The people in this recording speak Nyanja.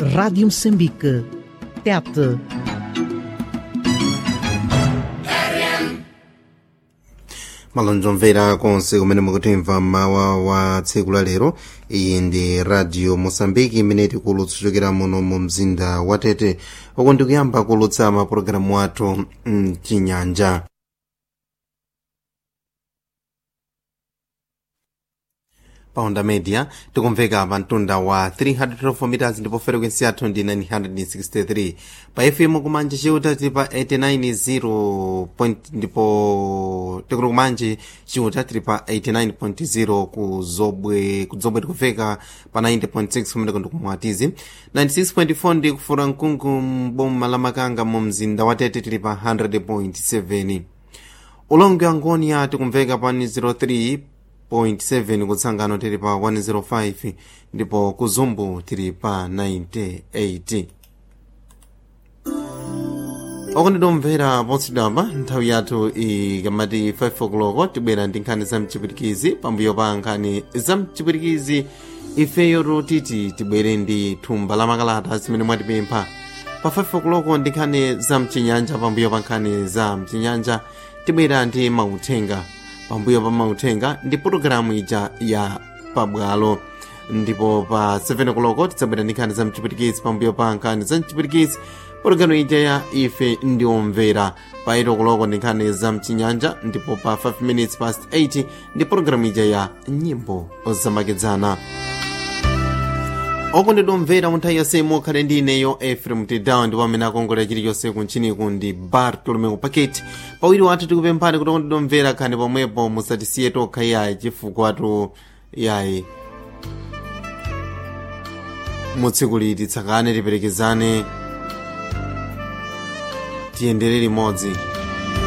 Rádio Moçambique. Tete. malonjo mvera konse kumene mukutimva mawa wa tsiku la lero iyi ndi radio mosambiki imene tikulutsa kuchokera muno mu mzinda wa tete uku ndikuyamba kulutsa mapulogalamu athu mchinyanja paonda media tikumveka pa mtunda wa 312 meters ndipo frequency yathu ndi 963 pa fm kumanje chiuta tili pa 890 point ndipo tikuli kumanje chiuta tili pa 89.0 ku zobwe ku zobwe tikufeka pa 90.6 kumeneko ndikumwatizi 96.4 ndi kufura mkungu mboma la makanga mu mzinda wa tete tili pa 100.7 ulongo wa ngonia tikumveka pa 03 0.7 kutsangano tili pa 105 ndipo kuzumbu tili pa 98 okonditomvera potsidwapa nthawi yathu ikamati 5 o'clock tibwera ndi nkhani za mchipwitikizi pambuyo pa nkhani za mchipwitikizi ifeyo totiti tibwere ndi thumba la makalata zimene mwatipempha pa 5 o'clock ndi nkhani za mchinyanja pambuyo pa nkhani za mchinyanja tibwera ndi mauthenga pambuyo pa mauthenga ndi pologalamu ija ya pabwalo ndipo pa 7 o'clock tidzabwera ndi nkhani za mchipwitikizi pambuyo pa nkhani za mchipwitikizi pologalamu ija ya ife ndi omvera pa 8 o'clock ndi nkhani za mchinyanja ndipo pa 5 minutes past 8 ndi pologalamu ija ya nyimbo zamakedzana okondedwa omvera munthawi yonse mukhale ndi ineyo efrem tedawa ndipo amene akongolera chilichonse kunchiniku ndi bartolomeu paketi pawiri wathu tikupemphani kuti okondedwa omvera khani pomwepo musatisiye tokha yayi chifukwatu yayi mutsiku liti tsakane tiperekezane tiyendere limodzi